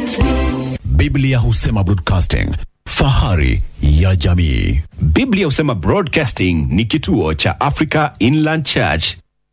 Biblia husema broadcasting, fahari ya jamii. Biblia husema Broadcasting ni kituo cha Africa Inland Church.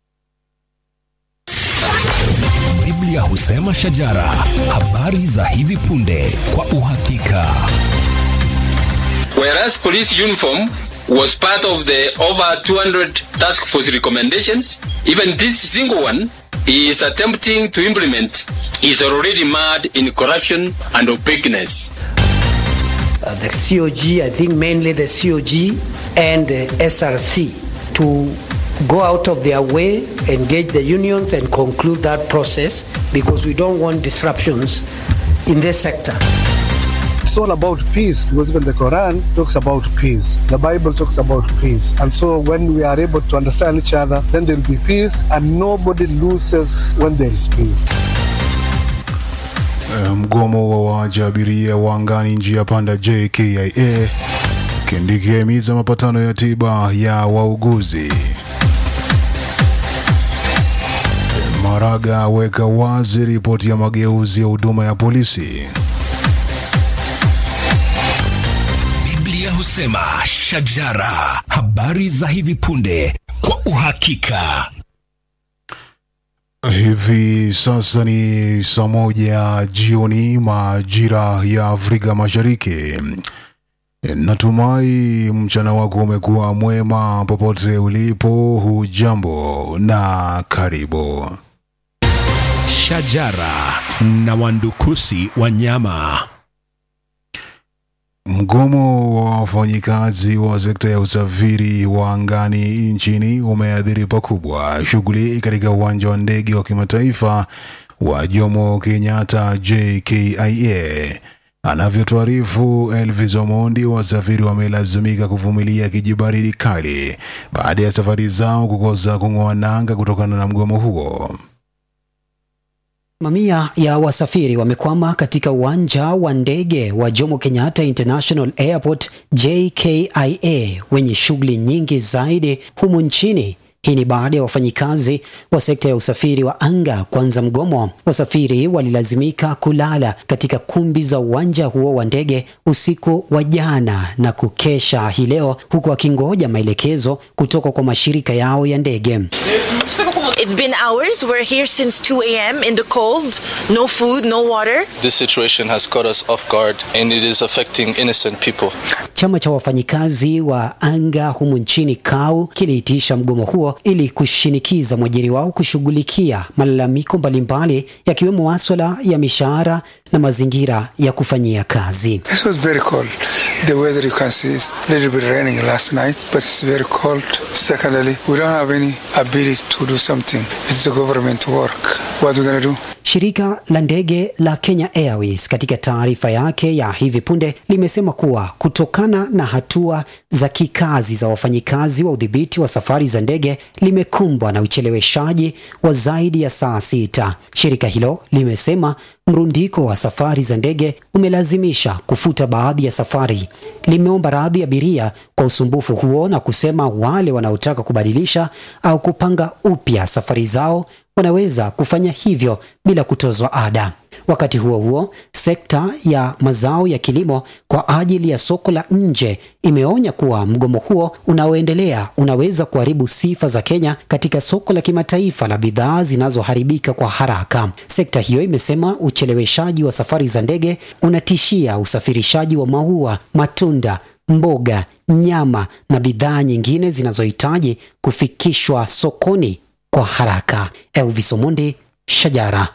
Biblia husema shajara, habari za hivi punde kwa uhakika. Whereas police uniform was part of the over 200 task force recommendations, even this single one he is attempting to implement is already mad in corruption and opaqueness. uh, the COG, I think mainly the COG and the SRC to go out of their way, engage the unions and conclude that process because we don't want disruptions in this sector. It's all about peace because even the Quran talks about peace. The Bible talks about peace. And so when we are able to understand each other, then there will be peace and nobody loses when there is peace. Eh, Mgomo wa waacha abiria wa angani njia panda JKIA. Kindiki ahimiza mapatano ya tiba ya wauguzi. Maraga aweka wazi ripoti ya mageuzi ya huduma ya polisi. Biblia husema shajara, habari za hivi punde kwa uhakika. Hivi sasa ni saa moja jioni majira ya Afrika Mashariki. Natumai mchana wako umekuwa mwema popote ulipo. Hujambo na karibu. Shajara na wandukusi wanyama. Mgomo wa wafanyikazi wa sekta ya usafiri wa angani nchini umeathiri pakubwa shughuli katika uwanja wa ndege wa kimataifa wa Jomo Kenyatta JKIA. Anavyotuarifu Elvis Omondi, wasafiri wamelazimika kuvumilia kijibaridi kali baada ya safari zao kukosa kung'oa nanga kutokana na mgomo huo. Mamia ya wasafiri wamekwama katika uwanja wa ndege wa Jomo Kenyatta International Airport JKIA wenye shughuli nyingi zaidi humu nchini. Hii ni baada ya wafanyikazi wa sekta ya usafiri wa anga kuanza mgomo. Wasafiri walilazimika kulala katika kumbi za uwanja huo wa ndege usiku wa jana na kukesha hii leo, huku wakingoja maelekezo kutoka kwa mashirika yao ya ndege. It's been hours. We're here since 2 a.m. in the cold. No food, no water. This situation has caught us off guard and it is affecting innocent people. Chama cha wafanyikazi wa anga humu nchini KAU kiliitisha mgomo huo ili kushinikiza mwajiri wao kushughulikia malalamiko mbalimbali yakiwemo maswala ya mishahara na mazingira ya kufanyia kazi. This was very cold. The weather you can see is a little bit raining last night, but it's very cold. Secondly, we don't have any ability to do something. It's the government work. What are we going to do? Shirika la ndege la Kenya Airways katika taarifa yake ya hivi punde limesema kuwa kutokana na hatua za kikazi za wafanyikazi wa udhibiti wa safari za ndege limekumbwa na ucheleweshaji wa zaidi ya saa sita. Shirika hilo limesema mrundiko wa safari za ndege umelazimisha kufuta baadhi ya safari. Limeomba radhi abiria kwa usumbufu huo na kusema wale wanaotaka kubadilisha au kupanga upya safari zao wanaweza kufanya hivyo bila kutozwa ada. Wakati huo huo, sekta ya mazao ya kilimo kwa ajili ya soko la nje imeonya kuwa mgomo huo unaoendelea unaweza kuharibu sifa za Kenya katika soko la kimataifa la bidhaa zinazoharibika kwa haraka. Sekta hiyo imesema ucheleweshaji wa safari za ndege unatishia usafirishaji wa maua, matunda, mboga, nyama na bidhaa nyingine zinazohitaji kufikishwa sokoni kwa haraka. Elvis Omondi, Shajara.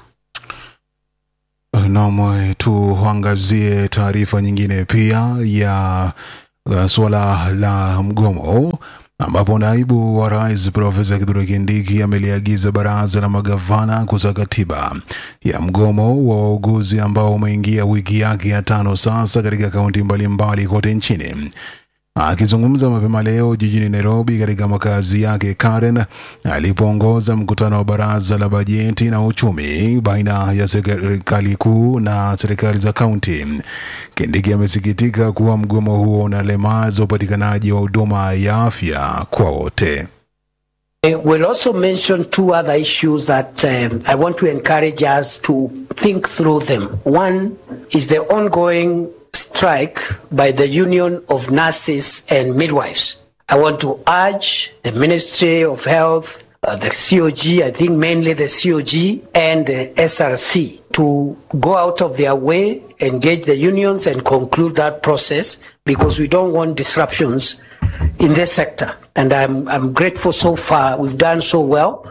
Naam, tuangazie taarifa nyingine pia ya uh, suala la mgomo ambapo naibu wa rais Profesa Kithure Kindiki ameliagiza baraza la magavana kusaka tiba ya mgomo wa wauguzi ambao umeingia wiki yake ya tano sasa katika kaunti mbalimbali kote nchini. Akizungumza mapema leo jijini Nairobi katika makazi yake Karen, alipoongoza mkutano wa baraza la bajeti na uchumi baina ya serikali kuu na serikali za kaunti, Kindiki amesikitika kuwa mgomo huo unalemaza upatikanaji wa huduma ya afya kwa wote. I will also mention two other issues that um, I want to encourage us to think through them. One is the ongoing strike by the Union of Nurses and Midwives. I want to urge the Ministry of Health, uh, the COG, I think mainly the COG and the SRC to go out of their way, engage the unions and conclude that process because we don't want disruptions in this sector. And I'm, I'm grateful so far. We've done so well.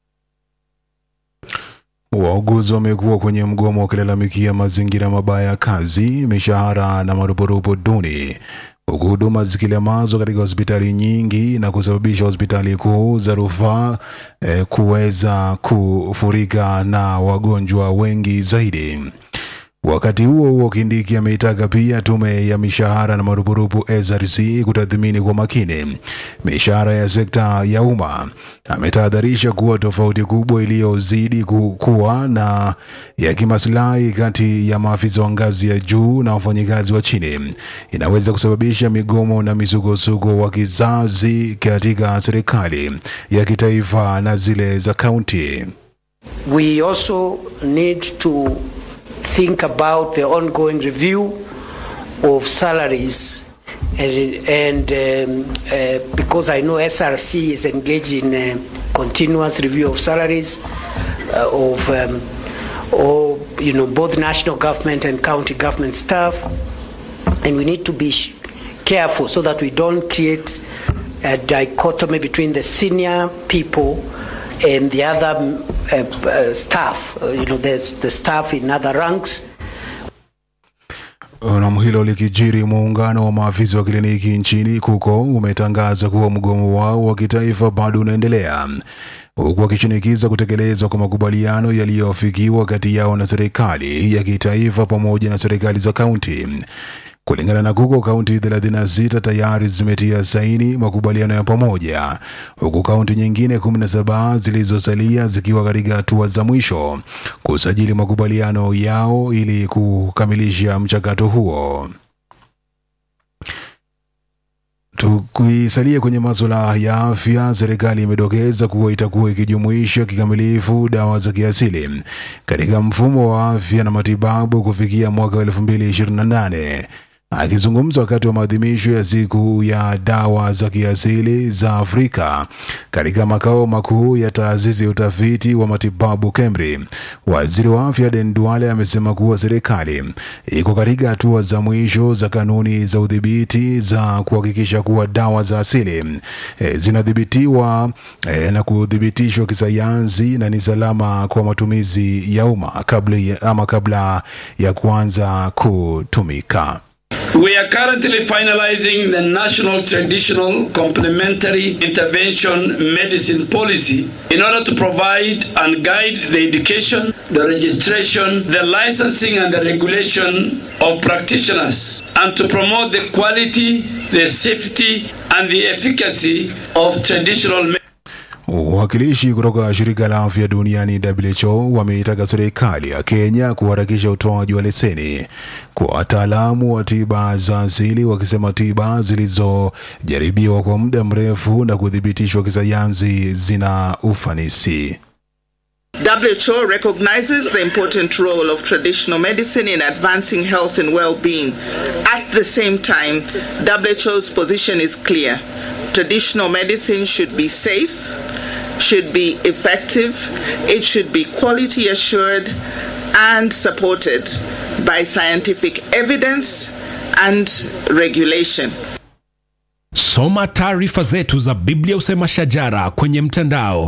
Wauguzi wamekuwa kwenye mgomo wakilalamikia mazingira mabaya ya kazi, mishahara na marupurupu duni, huku huduma zikilemazwa katika hospitali nyingi na kusababisha hospitali kuu za rufaa eh, kuweza kufurika na wagonjwa wengi zaidi. Wakati huo huo, Kindiki ameitaka pia tume ya mishahara na marupurupu SRC kutathmini kwa makini mishahara ya sekta ya umma. Ametahadharisha kuwa tofauti kubwa iliyozidi ku- kuwa na ya kimaslahi kati ya maafisa wa ngazi ya juu na wafanyikazi wa chini inaweza kusababisha migomo na misukosuko wa kizazi katika serikali ya kitaifa na zile za kaunti. We also need to think about the ongoing review of salaries. And, and um, uh, because I know SRC is engaged in a continuous review of salaries uh, of um, or, you know, both national government and county government staff, and we need to be sh- careful so that we don't create a dichotomy between the senior people and the other um, uh, uh, staff. Uh, you know, there's the staff in other ranks. Nam hilo likijiri, muungano wa maafisa wa kliniki nchini KUKO umetangaza kuwa mgomo wao wa kitaifa bado unaendelea huku wakishinikiza kutekelezwa kwa makubaliano yaliyofikiwa kati yao na serikali ya kitaifa pamoja na serikali za kaunti. Kulingana na KUKO, kaunti 36 tayari zimetia saini makubaliano ya pamoja, huku kaunti nyingine 17 zilizosalia zikiwa katika hatua za mwisho kusajili makubaliano yao ili kukamilisha mchakato huo. Tukisalia kwenye masuala ya afya, serikali imedokeza kuwa itakuwa ikijumuisha kikamilifu dawa za kiasili katika mfumo wa afya na matibabu kufikia mwaka wa 2028. Akizungumza wakati wa maadhimisho ya siku ya dawa za kiasili za Afrika katika makao makuu ya taasisi ya utafiti wa matibabu KEMRI, waziri wa afya Den Duale amesema kuwa serikali iko katika hatua za mwisho za kanuni za udhibiti za kuhakikisha kuwa dawa za asili e, zinadhibitiwa e, na kuthibitishwa kisayansi na ni salama kwa matumizi ya umma kabla ya, ama kabla ya kuanza kutumika. We are currently finalizing the National Traditional Complementary Intervention Medicine Policy in order to provide and guide the education, the registration, the licensing, and the regulation of practitioners, and to promote the quality, the safety, and the efficacy of traditional medicine. Wawakilishi kutoka shirika la afya duniani WHO wameitaka serikali ya Kenya kuharakisha utoaji wa leseni kwa wataalamu wa tiba za asili, wakisema tiba zilizojaribiwa kwa muda mrefu na kuthibitishwa kisayansi zina ufanisi. WHO recognizes the important role of traditional medicine in advancing health and well being. At the same time, WHO's position is clear. Traditional medicine should be safe, should be effective, it should be quality assured and supported by scientific evidence and regulation. Soma taarifa zetu za Biblia Usema Shajara kwenye mtandao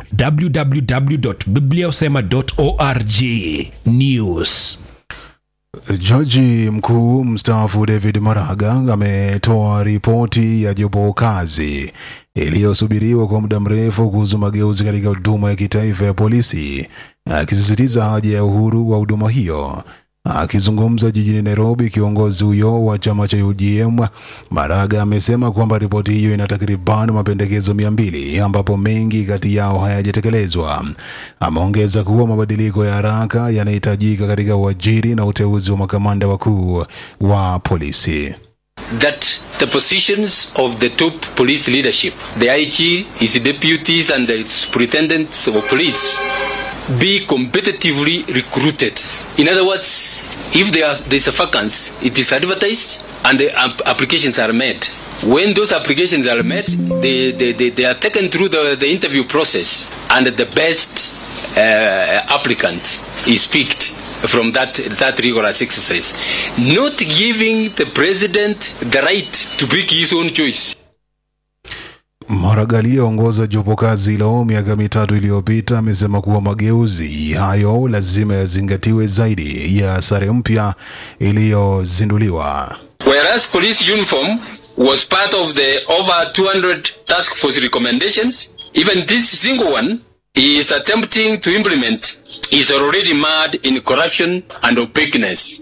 www.bibliausema.org. News. Jaji mkuu mstaafu David Maraga ametoa ripoti ya jopo kazi iliyosubiriwa kwa muda mrefu kuhusu mageuzi katika huduma ya kitaifa ya polisi, akisisitiza haja ya uhuru wa huduma hiyo. Akizungumza jijini Nairobi, kiongozi huyo wa chama cha UDM Maraga amesema kwamba ripoti hiyo ina takriban mapendekezo mia mbili ambapo mengi kati yao hayajatekelezwa. Ameongeza kuwa mabadiliko ya haraka yanahitajika katika uajiri na uteuzi wa makamanda wakuu wa polisi. that the positions of the top police leadership, the IG, his deputies, and the superintendents of police, be competitively recruited. In other words, if there are, there's a vacancy, it is advertised and the ap- applications are made. When those applications are made, they, they, they, they are taken through the, the interview process and the best uh, applicant is picked from that, that rigorous exercise. Not giving the president the right to pick his own choice. Maraga aliyeongoza jopo kazi hilo miaka mitatu iliyopita amesema kuwa mageuzi hayo lazima yazingatiwe zaidi ya sare mpya iliyozinduliwa. Whereas police uniform was part of the over 200 task force recommendations, even this single one is attempting to implement is already marred in corruption and opaqueness.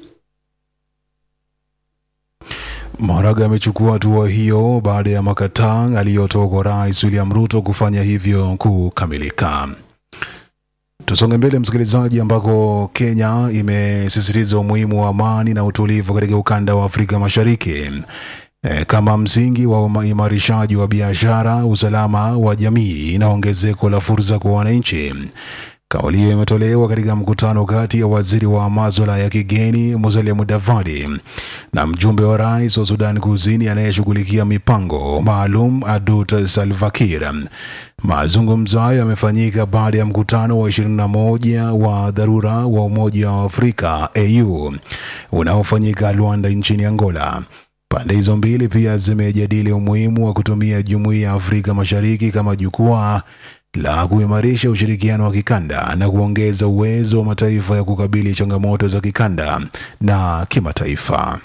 Maraga amechukua hatua hiyo baada ya makataa aliyotoa kwa Rais William Ruto kufanya hivyo kukamilika. Tusonge mbele msikilizaji, ambako Kenya imesisitiza umuhimu wa amani na utulivu katika ukanda wa Afrika Mashariki e, kama msingi wa uimarishaji wa biashara, usalama wa jamii na ongezeko la fursa kwa wananchi. Kauli hiyo imetolewa katika mkutano kati ya waziri wa maswala ya kigeni Musalia Mudavadi na mjumbe wa rais wa Sudan Kusini anayeshughulikia mipango maalum Adut Salva Kiir. Mazungumzo hayo yamefanyika baada ya mkutano wa 21 wa dharura wa Umoja wa Afrika AU unaofanyika Luanda nchini Angola. Pande hizo mbili pia zimejadili umuhimu wa kutumia Jumuiya ya Afrika Mashariki kama jukwaa la kuimarisha ushirikiano wa kikanda na kuongeza uwezo wa mataifa ya kukabili changamoto za kikanda na kimataifa.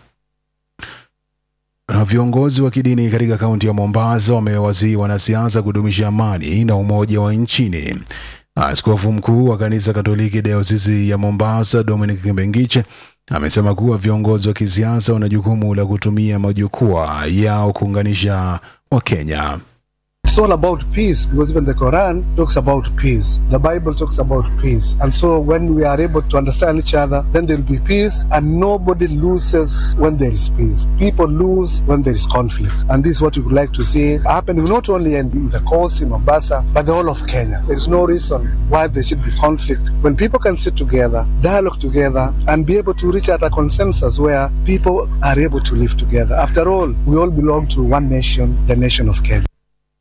Na viongozi wa kidini katika kaunti ya Mombasa wamewasihi wanasiasa kudumisha amani na umoja wa nchini. Askofu mkuu wa kanisa Katoliki dayosisi ya Mombasa Dominic Kimbengiche amesema kuwa viongozi wa kisiasa wana jukumu la kutumia majukwaa yao kuunganisha Wakenya. It's all about peace because even the Quran talks about peace. The Bible talks about peace. And so when we are able to understand each other, then there will be peace and nobody loses when there is peace. People lose when there is conflict. And this is what we would like to see happening not only in the coast in Mombasa, but the whole of Kenya. There is no reason why there should be conflict. When people can sit together, dialogue together, and be able to reach out a consensus where people are able to live together. After all, we all belong to one nation, the nation of Kenya.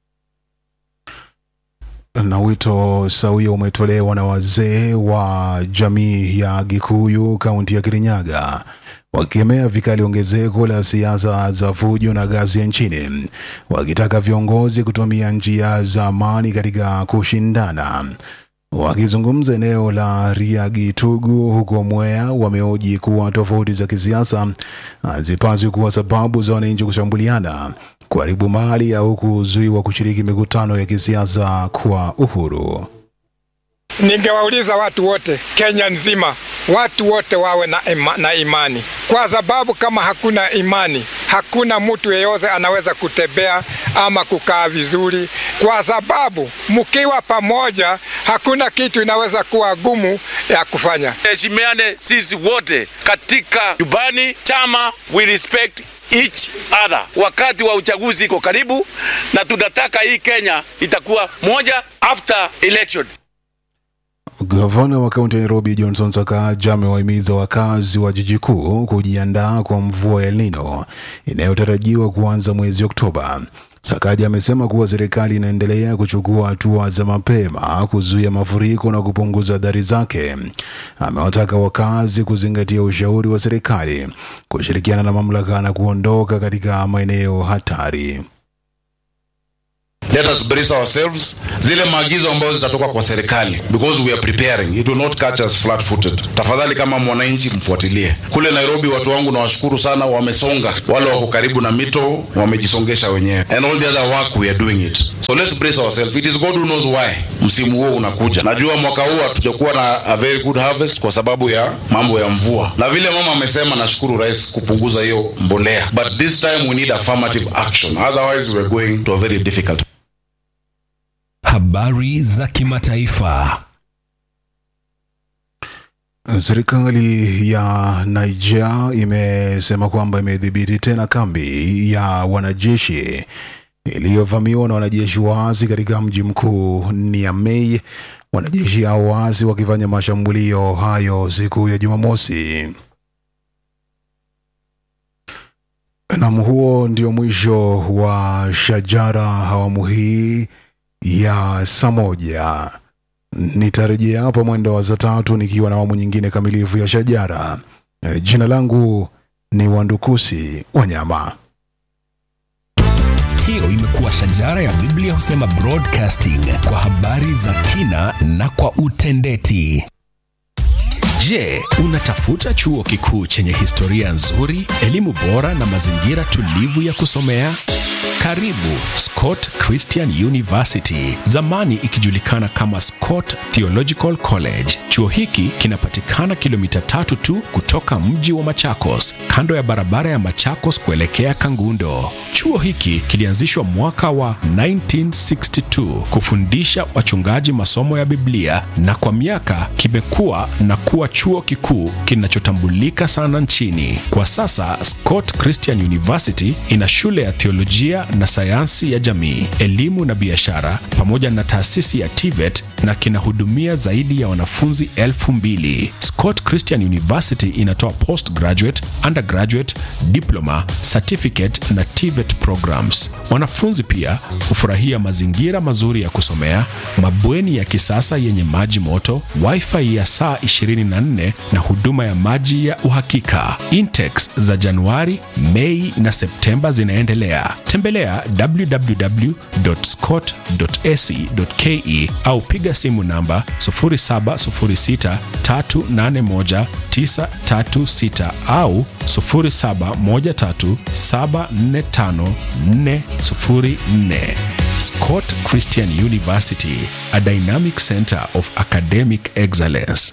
na wito sawia umetolewa na wazee wa jamii ya Gikuyu kaunti ya Kirinyaga wakikemea vikali ongezeko la siasa za fujo na ghasia nchini, wakitaka viongozi kutumia njia za amani katika kushindana. Wakizungumza eneo la Riagitugu huko Mwea, wameoji kuwa tofauti za kisiasa hazipaswi kuwa sababu za wananchi kushambuliana, kuharibu mali au kuzuiwa kushiriki mikutano ya kisiasa kwa uhuru. Ningewauliza watu wote Kenya nzima, watu wote wawe na, ima, na imani, kwa sababu kama hakuna imani, hakuna mtu yeyote anaweza kutembea ama kukaa vizuri, kwa sababu mkiwa pamoja, hakuna kitu inaweza kuwa gumu ya kufanya. Heshimiane sisi wote katika nyumbani, chama, we respect each other. Wakati wa uchaguzi iko karibu, na tunataka hii Kenya itakuwa moja after election. Gavana wa kaunti ya Nairobi Johnson Sakaja amewahimiza wakazi wa jiji kuu kujiandaa kwa mvua ya El Nino inayotarajiwa kuanza mwezi Oktoba. Sakaja amesema kuwa serikali inaendelea kuchukua hatua za mapema kuzuia mafuriko na kupunguza athari zake. Amewataka wakazi kuzingatia ushauri wa serikali, kushirikiana na mamlaka na kuondoka katika maeneo hatari. Let us brace ourselves. Zile maagizo ambazo zitatoka kwa serikali because we are preparing. It will not catch us flat footed. Tafadhali kama mwananchi mfuatilie. Kule Nairobi watu wangu nawashukuru sana wamesonga. Wale wako karibu na mito wamejisongesha wenyewe. And all the other work we are doing it. So let's brace ourselves. It is God who knows why. Msimu huo unakuja. Najua mwaka huu hatujakuwa na a very good harvest kwa sababu ya mambo ya mvua. Na vile mama amesema nashukuru rais kupunguza hiyo mbolea. But this time we need affirmative action. Otherwise we are going to a very difficult Habari za kimataifa. Serikali ya Niger imesema kwamba imedhibiti tena kambi ya wanajeshi iliyovamiwa na wanajeshi waasi katika mji mkuu Niamey, wanajeshi hao waasi wakifanya mashambulio hayo siku ya Jumamosi. Nam, huo ndio mwisho wa Shajara awamu hii ya saa moja. Nitarejea hapa mwendo wa saa tatu nikiwa na awamu nyingine kamilifu ya Shajara. Eh, Jina langu ni Wandukusi Wanyama. Hiyo imekuwa Shajara ya Biblia husema broadcasting kwa habari za kina na kwa utendeti. Je, unatafuta chuo kikuu chenye historia nzuri, elimu bora na mazingira tulivu ya kusomea? Karibu Scott Christian University, zamani ikijulikana kama Scott Theological College. Chuo hiki kinapatikana kilomita tatu tu kutoka mji wa Machakos, kando ya barabara ya Machakos kuelekea Kangundo. Chuo hiki kilianzishwa mwaka wa 1962 kufundisha wachungaji masomo ya Biblia na kwa miaka kimekuwa na kuwa chuo kikuu kinachotambulika sana nchini. Kwa sasa Scott Christian University ina shule ya theolojia na sayansi ya jamii, elimu na biashara pamoja na taasisi ya TVET na kinahudumia zaidi ya wanafunzi elfu mbili. Scott Christian University inatoa postgraduate, undergraduate, diploma, certificate na TVET programs. Wanafunzi pia hufurahia mazingira mazuri ya kusomea, mabweni ya kisasa yenye maji moto, wifi ya saa 24 na huduma ya maji ya uhakika. Intex za Januari, Mei na Septemba zinaendelea. Tembelea www.scott.ac.ke au piga simu namba 0706381936 au 0713745404. Scott Christian University, a dynamic center of academic excellence.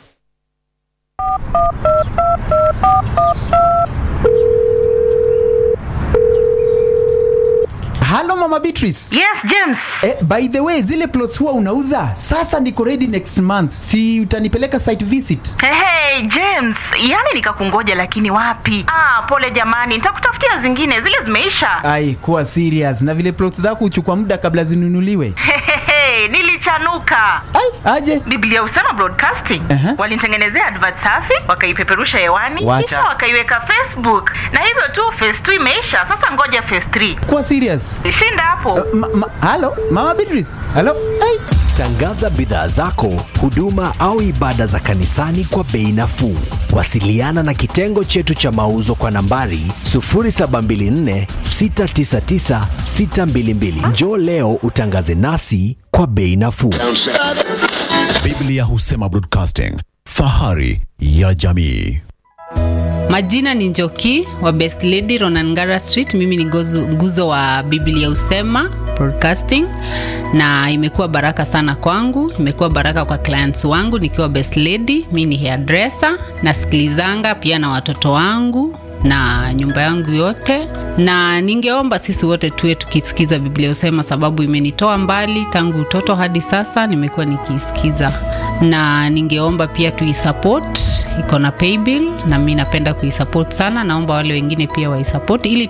halo mama beatrice yes james eh, by the way zile plots huwa unauza sasa niko ready next month si utanipeleka site visit hey, hey, james yani nikakungoja lakini wapi ah, pole jamani nitakutafutia zingine zile zimeisha ai kuwa serious na vile plots zako huchukua muda kabla zinunuliwe Hehehe, nilichanuka ai aje biblia usema broadcasting Aha. walinitengenezea advert safi wakaipeperusha hewani Wacha. kisha wakaiweka facebook na hivyo tu phase 2 imeisha sasa ngoja phase 3 kuwa serious shinda hapo ma, ma, halo mama beatrice halo ai Tangaza bidhaa zako, huduma au ibada za kanisani kwa bei nafuu. Wasiliana na kitengo chetu cha mauzo kwa nambari 0724 699 622. Njoo leo utangaze nasi kwa bei nafuu. Biblia husema broadcasting, fahari ya jamii. Majina ni Njoki wa Best Lady Ronangara Street. Mimi ni gozu, nguzo wa Biblia Usema Broadcasting, na imekuwa baraka sana kwangu, imekuwa baraka kwa clients wangu nikiwa Best Lady. Mimi ni hairdresser, nasikilizanga pia na watoto wangu na nyumba yangu yote, na ningeomba sisi wote tuwe tukisikiza Biblia Usema, sababu imenitoa mbali tangu utoto hadi sasa, nimekuwa nikiisikiza, na ningeomba pia tuisupport, iko na paybill na mi napenda kuisupport sana. Naomba wale wengine pia waisupport ili